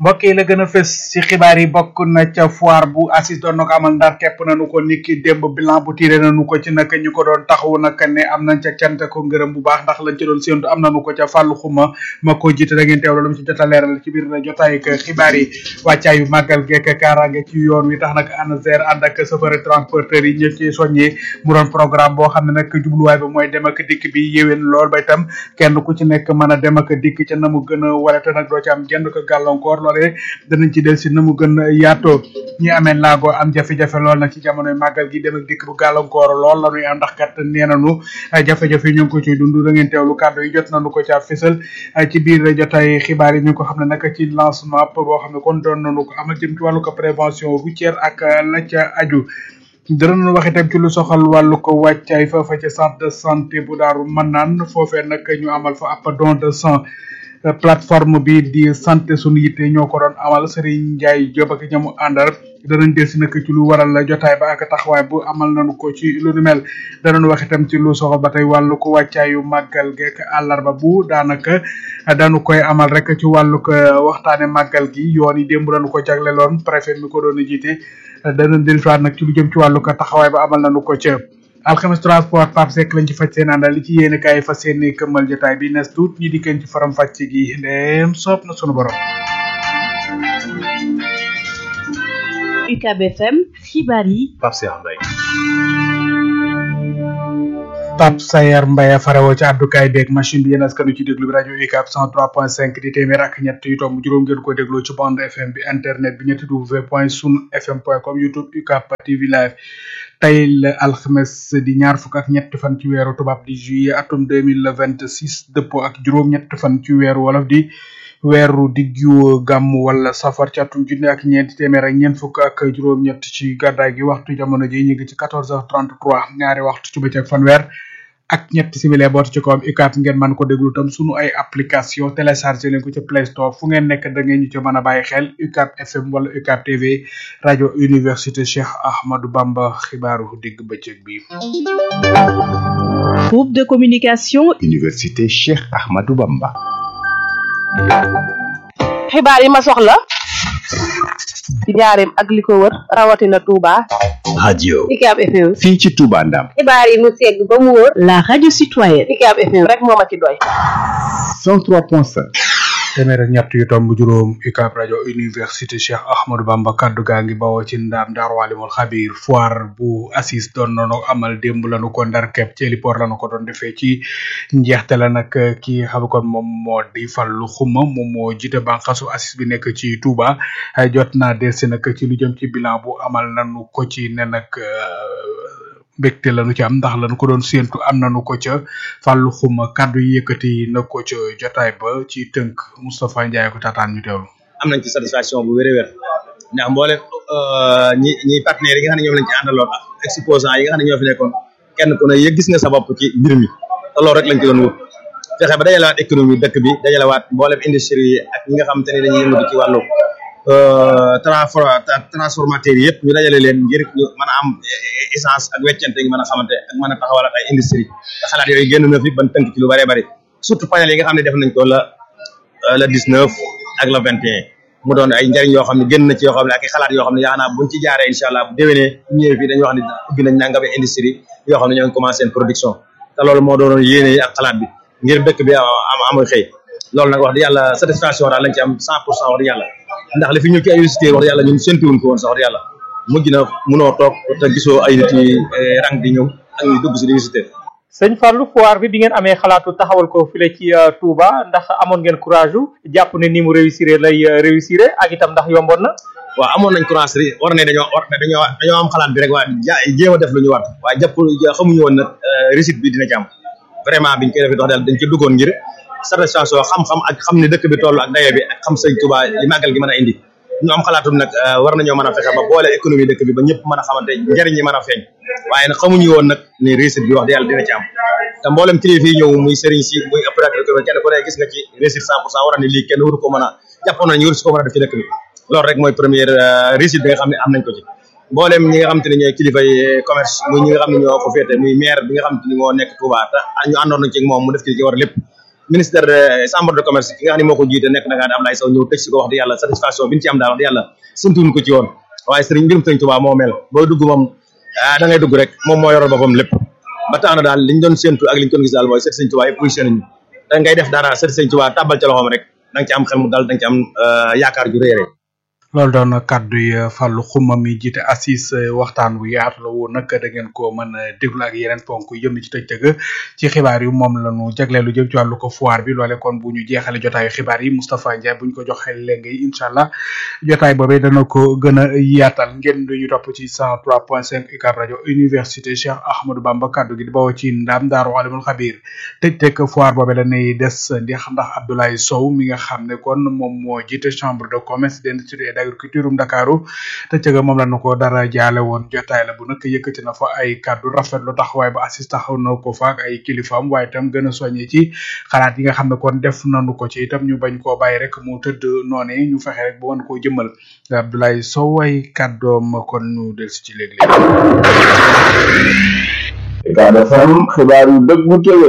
mbokk yi la gën a fës ci xibaar yi bokk na ca foire bu assis doon na ko amal ndar képp nañu ko niki démb bilan bu tiré nañu ko ci naka ñu ko doon taxawu naka ne am nañ ca cant ko ngërëm bu baax ndax lañ ci doon séentu am nañu ko ca fàllu xuma ma ko jiite da ngeen teewlu lu mu ci jot a leeral ci biir jotaay ak xibaar yi wàccaayu màggal geek kaaraange ci yoon wi tax nag ANASER ànd ak chauffeur transporteur yi ñëpp ci soññee mu doon programme boo xam ne nag jubluwaay ba mooy dem ak dikk bi yéwén lool ba itam kenn ku ci nekk mën a dem ak dikk ca na mu gën a wala te nag doo ci am jenn ko gàllankoor loolee danañ ci del si na mu gën a yaatoo ñi amee laago am jafe-jafe lool nag ci jamonoy màggal gi dem ak dikk bu gàllankoor lool la ñuy am ndax kat nee nañu jafe-jafe ñu ngi ko ciy dund da ngeen teewlu kàddu yi jot nañu ko ca fësal ci biir jotaay xibaar yi ñu ko xam ne nag ci lancement boo xam ne kon doon nañu ko amal jëm ci wàllu ko prévention routière ak la ca aju danañu wax itam ci lu soxal wàllu ko wàccaay foofa ca centre de santé bu daaru mën naan foofee nag ñu amal fa ab don de sang plateforme bi di santé sunu yitte ñoo ko doon amal Serigne Ndiaye Diop ak ñamu àndal danañ del si nag ci lu waral jotaay ba ak taxawaay bu amal nañu ko ci lu nu mel danañ wax itam ci lu soxal ba tey wàllu ko wàccaayu màggal geek àllarba bu daanaka dañu koy amal rek ci wàllu ko waxtaane màggal gi yoon yi démb dañu ko jagleloon préfet mi ko doon jiite danañ del siwaat nag ci lu jëm ci wàllu ko taxawaay ba amal nañu ko ca alxames transport Pape Seck lañ ci faj seen àndal li ci yéene kaay fas yéene këmmal jotaay bi nes tuut ñi dikkeen ci faram fàcc gi ndeem soob na sunu borom UCAB FM xibaar yi Pape Cheikh Mbaye Pape Sayar Mbaye farewoo ci àddukaay beeg machine bi yéen askanu ci déglu bi rajo UCAB 103.5 di téeméer ak ñett yu tomb juróom ngeen ko dégloo ci bande FM bi internet bi ñetti w point sun fm point com youtube UCAB TV live tey la alxames di ñaar fukk ak ñett fan ci weeru tubaab di juillet atum deux mille vingt six dëppoo ak juróom-ñett fan ci weeru wolof di weeru diggu gàmm wala safar ci atum junne ak ñeenti téeméer ak ñeent fukk ak juróom-ñett ci gàddaay gi waxtu jamono ji ñu ngi ci quatorze heures trente trois ñaari waxtu ci bëccëg fanweer ak ñetti simili boot ci kawam UCAB ngeen mën ko déglu tam sunu ay application téléchargé leen ko ci Play Store fu ngeen nekk da ngeen ñu ci mën a bàyyi xel UCAB FM wala UCAB TV rajo université Cheikh Ahmadou Bamba xibaaru digg bëccëg bi. groupe de communication Université Cheikh Ahmadou Bamba. xibaar yi ma soxla ci njaareem ak li ko wër rawatina Touba. radio UCAB FM. fii ci Touba Ndam. xibaar yi mu segg ba mu wër. la radio citoyenne UCAB FM rek moo ma ci doy. 103.5. téeméer ak ñett yu tomb juróom UCAB rajo université Cheikh Ahmadou Bamba kaddu gaa ngi bawoo ci ndaam Daaru Alimul Xabiir foire bu assis doon nañu amal démb lañu ko ndar kepp ci héliport lañu ko doon defee ci njeexte la nag ki xam kon moom moo di Fallu Xuma moom moo jiite bànqasu assis bi nekk ci Touba jot naa delsi nag ci lu jëm ci bilan bu amal nañu ko ci ne nag mbégte lañu ci am ndax lañu ko doon séentu am nañu ko ca fàllu xuma kàddu yi yëkkati na ko ca jotaay ba ci tënk Moustapha Ndiaye ko taataan ñu teewlu. am nañ ci satisfaction bu wér-wér ndax mboolem ñi ñi partenaires yi nga xam ne ñoom lañ ci àndaloon ak exposants yi nga xam ne ñoo fi nekkoon kenn ku ne yëg gis nga sa bopp ci mbir mi te loolu rek lañ ci doon wut fexe ba dajalewaat économie dëkk bi dajalewaat mboolem industrie yi ak ñi nga xamante ne dañuy yëngatu ci wàllu transformateur yi yëpp ñu dajale leen ngir ñu mën a am essence ak weccante ngi mën a xamante ak mën a taxawalaat ay industrie te xalaat yooyu génn na fi ban tënk ci lu bëree bëri surtout panel yi nga xam ne def nañ ko la la 19 ak la 21 mu doon ay njëriñ yoo xam ne génn na ci yoo xam ne ak i xalaat yoo xam ne yaakaar naa buñ ci jaaree incha allah bu déwénee bu ñëwee fii dañuy wax ne ubbi nañ nangame industrie yoo xam ne ñoo ngi commencé seen production te loolu moo doonoon yéene yi ak xalaat bi ngir dëkk bi am amul xëy loolu nag wax di yàlla satisfaction daal lañ ci am 100 pour cent wax di yàlla ndax li fi ñu ci ay visiteurs wax di yàlla ñun séntuwuñ ko woon sax wax di yàlla mujj na munoo toog te gisoo ay nit yi rang di ñëw ak ñu dugg si di visiter sëñ Fallou foire bi bi ngeen amee xalaatu taxawal ko file ci Touba ndax amoon ngeen courage u jàpp ne ni mu réussir lay réussir ak itam ndax yomboon na waaw amoon nañ courage ri war ne dañoo war dañoo dañoo am xalaat bi rek waa ja jéem a def lu ñu war waaye jàpp xamuñu woon nag réussite bi dina ci am vraiment biñ koy defee dox daal dañ ci duggoon ngir satisfaction xam-xam ak xam ne dëkk bi toll ak daye bi ak xam sëñ Touba li màggal gi mën a indi ñu am xalaatum nag war nañoo mën a fexe ba boole économie dëkk bi ba ñëpp mën a xamante njëriñ yi mën a feeñ waaye nag xamuñu woon nag ni réussite bi wax di yàlla dina ci am te mboolem kilifa yi ñëw muy sëriñ si muy opérateur économique kenn ku ne gis nga ci réussite cent pour cent war na ni lii kenn waru ko mën a jàppoon nañu waru si ko mën a def ci dëkk bi loolu rek mooy première réussite bi nga xam ne am nañ ko ci mboolem ñi nga xam te ne ñooy kilifa yi commerce muy ñi nga xam ne ñoo ko féete muy maire bi nga xam te ni moo nekk Touba te ñu àndoon nañ ci moom mu def ci ci war lépp ministère de chambre de commerce ki nga xam ne moo ko jiite nekk Dakar Ablaye Sow ñëw tëj si ko wax di yàlla satisfaction bi ñu ci am daal wax di yàlla santuñu ko ci woon waaye sëriñ mbirum sëriñ Tuubaa moo mel boo dugg moom ah da ngay dugg rek moom moo yoral boppam lépp ba tax na daal liñ doon séntu ak liñ doon gis daal mooy seet sëriñ Tuubaa yëpp positionné ñu da ngay def dara seet sëriñ Tuubaa tàbbal ca loxoom rek da nga ci am xel mu dal da nga ci am yaakaar ju rëy rëy loolu doon kaddu yi Fallou Xuma mi jiite assis waxtaan wu yaatu la woon nag da ngeen ko mën a déglu ak yeneen ponk yu jëm ci tëj tëgg ci xibaar yu moom la ñu jagleel lu jëm ci wàllu ko foire bi loole kon bu ñu jeexale jotaayu xibaar yi Moustapha Ndiaye bu ñu ko joxee léegi incha allah jotaay boobee dana ko gën a yaatal ngeen du ñu topp ci 103.5 UCAB rajo université Cheikh Ahmadou Bamba kaddu gi di bawoo ci ndam Daaru Alimul Xabir tëj tëgg foire boobee dañuy des ndax ndax Abdoulaye Sow mi nga xam ne kon moom moo jiite chambre de commerce d'industrie agriculture um Dakaru te cëga moom la nu ko dara jaale woon jotaay la bu nag yëkkati na fa ay kàddu rafetlu taxawaay ba assis taxaw na ko fa ak ay kilifaam waaye itam gën a soññe ci xalaat yi nga xam ne kon def nanu ko ci itam ñu bañ koo bàyyi rek mu tëdd noone ñu fexe rek ba mën koo jëmmal Abdoulaye Sow ay kàddoom kon ñu del si ci léeg-léeg Ucab FM xibaar yu dëggu tëwe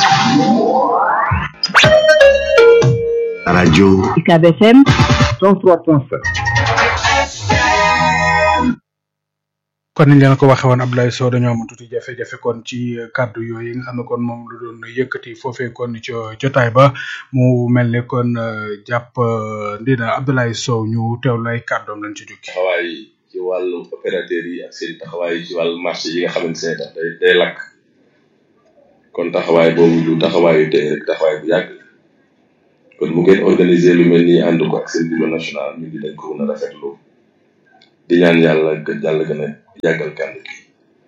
rajo UCAB FM 103.7 kon niñ leen ko waxee woon Abdoulaye Sow dañoo am tuuti jafe-jafe kon ci kàddu yooyu nga xam ne kon moom lu doon yëkkati foofee kon ci jotaay ba mu mel ne kon jàpp ndina Abdoulaye Sow ñu teewlu ay kàddoom lañ ci jukki taxawaay ci wàllu opérateur yi ak seen taxawaay ci wàllu marché yi nga xamante ne tax day day lakk kon taxawaay boobu du taxawaayu tey rek taxawaay bu yàgg kon mu ngeen organiser lu mel nii ànd ko ak seen bureau national ñu ngi dañ ko mën a rafetlu di ñaan yàlla yàlla gën a yàggal kànd gi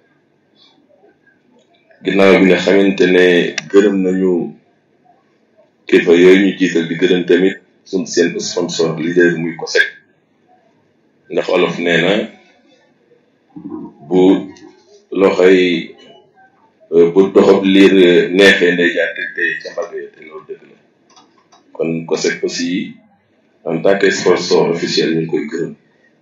ginnaaw bi nga xamante ne gërëm nañu kilifa yooyu ñu jiital di gërëm tamit suñ seen sponsor leader muy COSEC ndax olof nee na bu loxoy bu doxab liir neexee ndey jaar te te ca mbagg ya te loolu dëgg la kon COSEC aussi en tant que sponsor officiel ñu ngi koy gërëm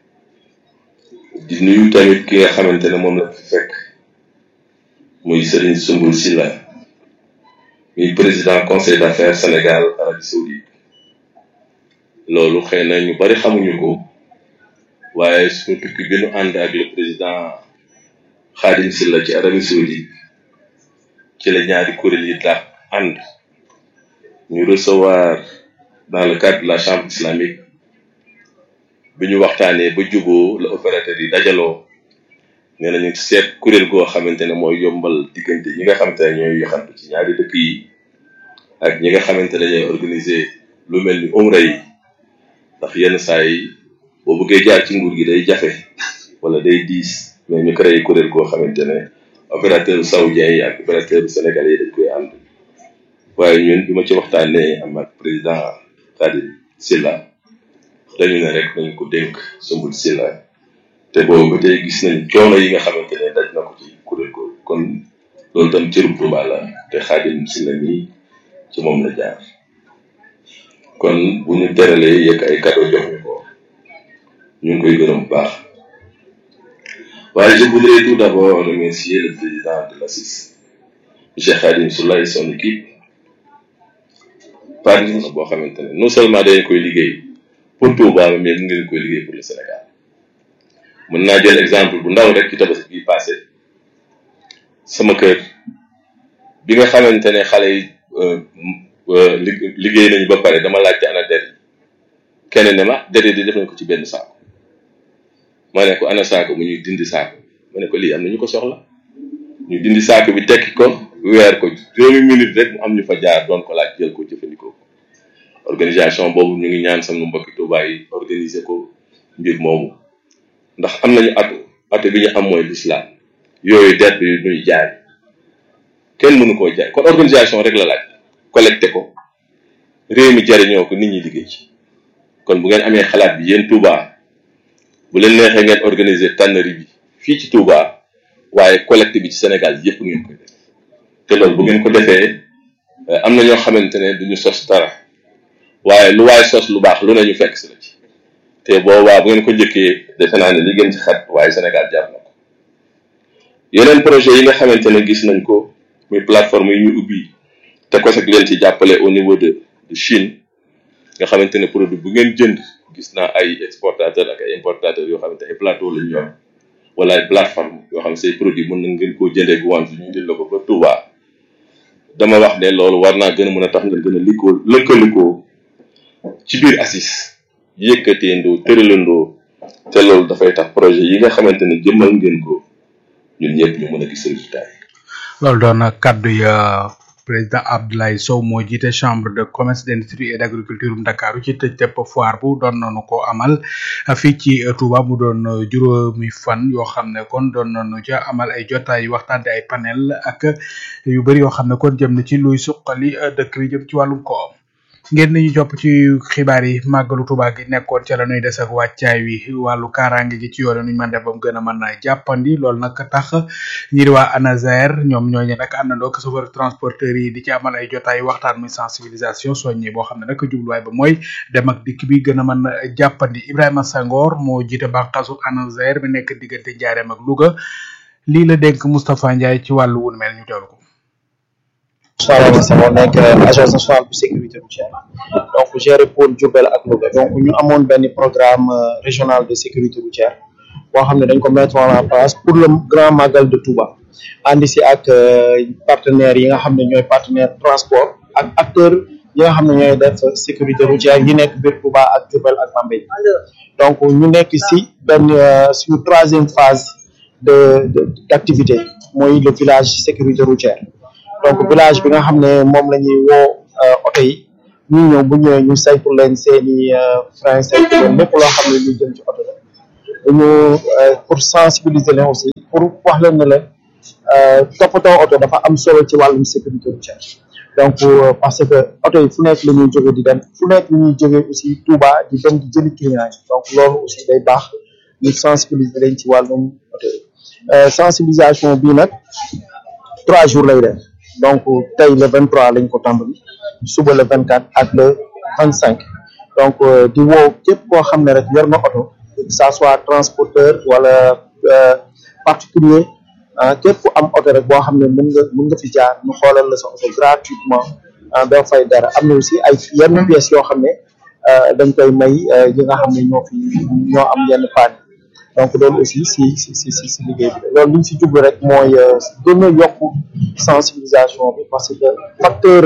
di nuyu tamit ki nga xamante ne moom la fi fekk muy Serigne Sumbul Silla muy président conseil d'affaires Sénégal Arabie Saoudite loolu xëy na ñu bari xamuñu ko waaye suñu tukki bi ñu ànd ak le président Khadim Silla ci Arabie Saoudite ci la ñaari kuréel yi daal ànd ñu recevoir dans le cadre de la chambre islamique bi ñu waxtaanee ba juboo la opérateur yi dajaloo nee nañu seet kuréel goo xamante ne mooy yombal diggante ñi nga xamante ne ñooy yaxantu ci ñaari dëkk yi ak ñi nga xamante ne ñooy organiser lu mel ni umra yi ndax yenn saa yi boo bëggee jaar ci nguur gi day jafe wala day diis mais ñu créé kuréel goo xamante ne opérateur saoudien yi ak opérateur sénégalais yi dañ koy ànd waaye ñun bi ma ci waxtaanee am ak président Khadim Silla dañu ne rek nañ ko dénk sumbul Silla te boobu ba tey gis nañ coono yi nga xamante ne daj na ko ci kuréel ko kon loolu tam cërub Tuuba la te Khadim Silla mi ci moom la jaar kon bu ñu teralee yëkk ay cadeau jox ñu ko ñu ngi koy gërëm bu baax waaye je voudrais tout d'abord remercier le président de l'ACIS monsieur Khadim Soula et son équipe par exemple boo xamante ne non seulement dañ koy liggéey pour Touba mais mu ngi koy liggéey pour le Sénégal mën naa jël exemple bu ndaw rek ci tabaski bi passé sama kër bi nga xamante ne xale yi liggéey nañu ba pare dama laajte ana der yi kenn ne ma der yi di def nañ ko ci benn saako ma ne ko ana saako mu ñuy dindi saako ma ne ko lii am na ñu ko soxla ñu dindi saako bi tekki ko weer ko juróomi minute rek mu am ñu fa jaar doon ko laaj jël ko jëfandikoo ko organisation boobu ñu ngi ñaan sama mbokki Tuubaa yi organiser ko mbir moomu ndax am nañu atu atu bi ñu am mooy l'islam yooyu der bi ñuy jaay kenn mënu koo jaay kon organisation rek la laaj collecté ko réew mi jariñoo ko nit ñi liggéey ci kon bu ngeen amee xalaat bi yéen Touba bu leen neexee ngeen organiser tannerie bi fii ci Touba waaye collecte bi ci Sénégal yépp ngeen koy def te loolu bu ngeen ko defee am na ñoo xamante ne duñu sos dara waaye lu waay sos lu baax lu ne ñu fekk si la ci te boobaa bu ngeen ko njëkkee defe naa ne li gën ci xat waaye Sénégal jar na ko yeneen projet yi nga xamante ne gis nañ ko muy plateforme yi ñu ubbi te ko leen ci jàppale au niveau de de Chine nga xamante ne produit bu ngeen jënd gis naa ay exportateur ak ay importateur yoo xamante ay plateau lañu yor wala ay plateforme yoo xam ne say produit mën na ngeen koo jëndee guwaan ñu jël la ko ba Touba dama wax ne loolu war naa gën a mën a tax ngeen gën a likkoo lëkkalikoo ci biir ACIS yëkkateendoo tëralandoo te loolu dafay tax projet yi nga xamante ne jëmmal ngeen ko ñun ñëpp ñu mën a gis résultat yi loolu doon na kaddu ya président Abdoulaye Sow moo jiite chambre de commerce d'industrie et d'agriculture bu Ndakaaru ci tëj tepp foire bu doon nañu ko amal fii ci Touba mu doon juróomi fan yoo xam ne kon doon nañu ca amal ay jotaay waxtaante ay panel ak yu bëri yoo xam ne kon jëm na ci luy suqali dëkk bi jëm ci wàllum koom ngeen ni ñu jopp ci xibaar yi màggalu Touba gi nekkoon ca la ñuy des ak wàccaay wi wàllu kaaraange gi ci yoon nuñ mën def ba mu gën a mën a jàppandi loolu nag tax ñi di waa ANASER ñoom ñooñu nag àndandoo ak chauffeur transporteur yi di ci amal ay jotaay waxtaan muy sensibilisation soññi boo xam ne nag jubluwaay ba mooy dem ak dikk bi gën a mën a jàppandi Ibrahima Sangor moo jiite bànqaasu ANASER bi nekk diggante Njaareem ak Louga lii la dénk Moustapha Ndiaye ci wàllu wun mel ñu teewlu ko. Soxna Sama nekk agence nationale de sécurité routière donc géré pôle Diourbel ak Louga donc ñu amoon benn programme régional de sécurité routière boo xam ne dañ ko mettre en place pour le grand magal de Touba àndi si ak partenaires yi nga xam ne ñooy partenaire transport ak acteurs yi nga xam ne ñooy def sécurité routière yi nekk biir Touba ak Diourbel ak Bambey donc ñu nekk si benn suñu troisième phase de d'activité mooy le village sécurité routière donc village bi nga xam ne moom la ñuy woo oto yi ñu ñëw bu ñëwee ñu saytu leen seeni frein saytu leen lépp loo xam ne ñu jëm ci oto la dañu pour sensibiliser leen aussi pour wax leen ne leen toppatoo oto dafa am solo ci wàllum sécurité routière donc parce que oto yi fu nekk la ñuy jóge di dem fu nekk la ñuy jóge aussi Touba di dem di jëli client yi donc loolu aussi day baax ñu sensibiliser leen ci wàllum oto yi sensibilisation bii nag trois jours lay def donc tey le 23 lañ ko tàmbali suba le 24 ak le 25 donc di woo képp koo xam ne rek yor na oto que ça soit transporteur wala particulier képp ku am oto rek boo xam ne mën nga mën nga fi jaar ñu xoolal la sa oto gratuitement doo fay dara am na aussi ay yenn pièces yoo xam ne dañ koy may yi nga xam ne ñoo fi ñoo am yenn panne donc loolu aussi si si si si si liggéey bi loolu li ñu si jublu rek mooy gën a yokk sensibilisation bi parce que facteur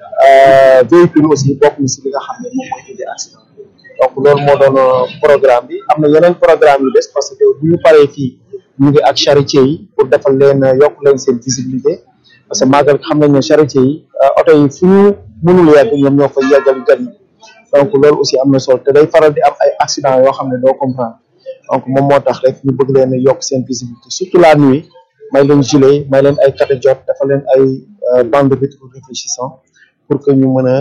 véhicule aussi bokk na si li nga xam ne moom mooy indi accident donc loolu moo doon programme bi am na yeneen programme yu des parce que bu ñu paree fii ñu ngi ak charretier yi pour defal leen yokk leen seen visibilité parce que màggal xam nañ ne charretier yi oto yi fu ñu mënul yegg ñoom ñoo fa yeggal gan yi donc loolu aussi am na solo te day faral di am ay accident yoo xam ne doo comprendre donc moom moo tax rek ñu bëgg leen yokk seen visibilité surtout la nuit may leen gilet may leen ay carte jot dafa leen ay bande rétro réfléchissant pour que ñu mën a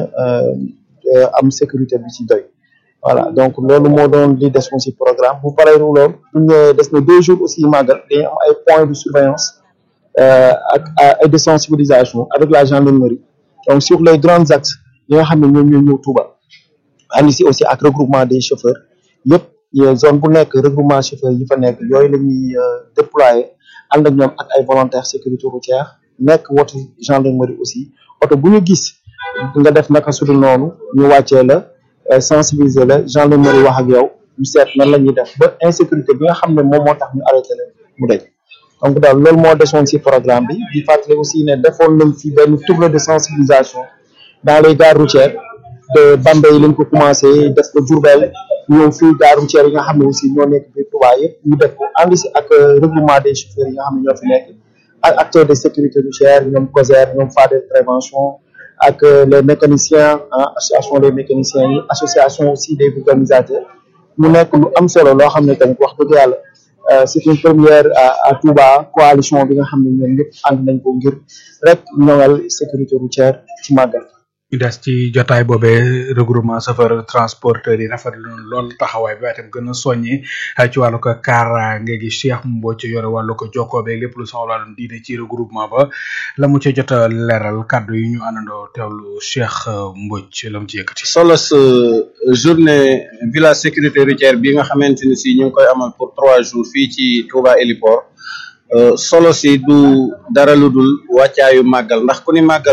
am sécurité bi ci doy voilà donc loolu moo doon li des ci programme bu paree loolu bu ñu des na deux jours aussi màggal dañu am ay points de surveillance ak ay de sensibilisation avec la gendarmerie donc sur les grands axes yi nga xam ne ñoom ñoo ñëw Touba andi si aussi ak regroupement des chauffeurs yëpp zone bu nekk regroupement chauffeur yi fa nekk yooyu la ñuy déployer ànd ak ñoom ak ay volontaires sécurité routière nekk wotu gendarmerie aussi oto bu ñu gis nga def naka sudul noonu ñu wàccee la sensibiliser la gendarmerie wax ak yow ñu seet nan la ñuy def ba insécurité bi nga xam ne moom moo tax ñu arrêté leen mu daj donc daal loolu moo desoon ci programme bi di fàttali aussi ne defoon nañ fi benn tournée de sensibilisation dans les gares routières de Bambey lañ ko commencé def ko Diourbel ñëw fii gare routière yi nga xam ne aussi ñoo nekk biir Touba yëpp ñu def ko ànd si ak regroupement des chauffeurs yi nga xam ne ñoo fi nekk ak acteurs de sécurité routière ñoom COSER ñoom Fadel prévention ak les mécaniciens association des mécaniciens yi association aussi des organisateurs mu nekk lu am solo loo xam ne tamit wax dëgg yàlla c'est une première à Touba coalition bi nga xam ne ñoom ñëpp ànd nañ ko ngir rek ñoŋal sécurité routière ci màggal ñu des ci jotaay boobee regroupement chauffeur transporteur yi rafetlu lool taxawaay bi waaye tam gën a soññi ci wàllu ko kaaraange gi Cheikh Mbodj yore wàllu ko jokkoo beeg lépp lu soxla wàllum diine ci regroupement ba la mu ci jot a leeral kàddu yi ñu àndandoo teewlu Cheikh Mbodj la mu ci yëkkati. solo sa journée village sécurité routière bi nga xamante ni si ñu ngi koy amal pour trois jours fii ci Touba Héliport solo si du dara lu dul wàccaayu màggal ndax ku ni màggal.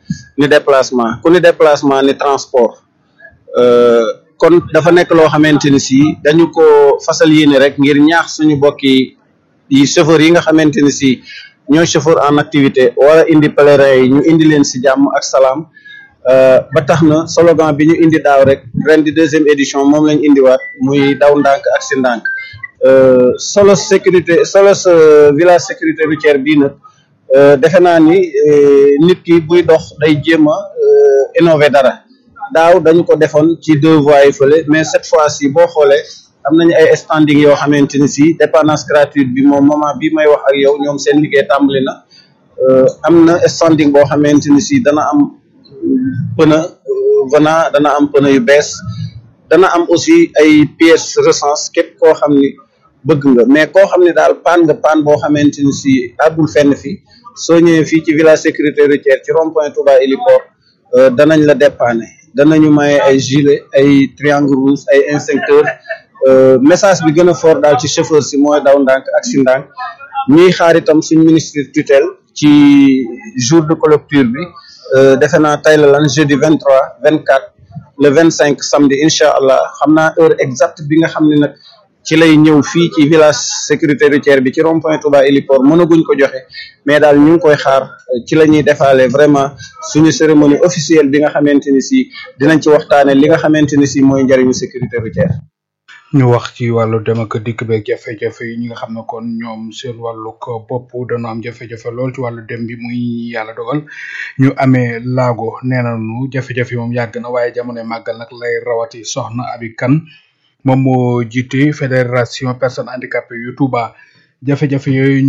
ni déplacement ku ni déplacement ni transport kon dafa nekk loo xamante ni si dañu ko fasal yéene rek ngir ñaax suñu bokki yi chauffeur yi nga xamante ni si ñooy chauffeur en activité wala indi pèlerin yi ñu indi leen si jàmm ak salaam ba tax na slogan bi ñu indi daaw rek ren di deuxième édition moom lañ indiwaat muy daw ndànk ak si ndànk solo sécurité solo village sécurité routière bii nag defe naa ni nit ki buy dox day jéem a innover dara daaw dañu ko defoon ci deux voies yi fële mais cette fois ci boo xoolee am nañu ay standing yoo xamante ni si dépendance gratuite bi moom moment bi may wax ak yow ñoom seen liggéey tàmbali na am na standing boo xamante ni si dana am pneu venant dana am pneu yu bees dana am aussi ay pièces recens képp koo xam ni bëgg nga mais koo xam ne daal paan nga paan boo xamante ni si àggul fenn fi soo ñëwee fii ci village sécurité routière ci rond point Touba Héliport danañ la dépanner danañu maye ay gilet ay triangle rouge ay instincteur message bi gën a fort daal ci chauffeur si mooy daw ndànk ak si ndànk ñuy xaar itam suñ ministre tutelle ci jour de clôture bi defe naa tey la lan jeudi vingt trois vingt quatre le vingt cinq samedi incha allah xam naa heure exacte bi nga xam ne nag ci lay ñëw fii ci village sécurité routière bi ci rond point Touba Héliport mënaguñ ko joxe mais daal ñu ngi koy xaar ci la ñuy defaale vraiment suñu cérémonie officielle bi nga xamante ni si dinañ ci waxtaane li nga xamante ni si mooy njëriñu sécurité routière ñu wax ci wàllu dem ak dikk beeg jafe-jafe yi ñi nga xam ne kon ñoom seen wàllu ko bopp dana am jafe-jafe lool ci wàllu dem bi muy yàlla dogal ñu amee laago nee nañu jafe-jafe moom yàgg na waaye jamono màggal nag lay rawati soxna abi kan moom moo jiite fédération personnes handicapées yu Touba jafe-jafe yooyu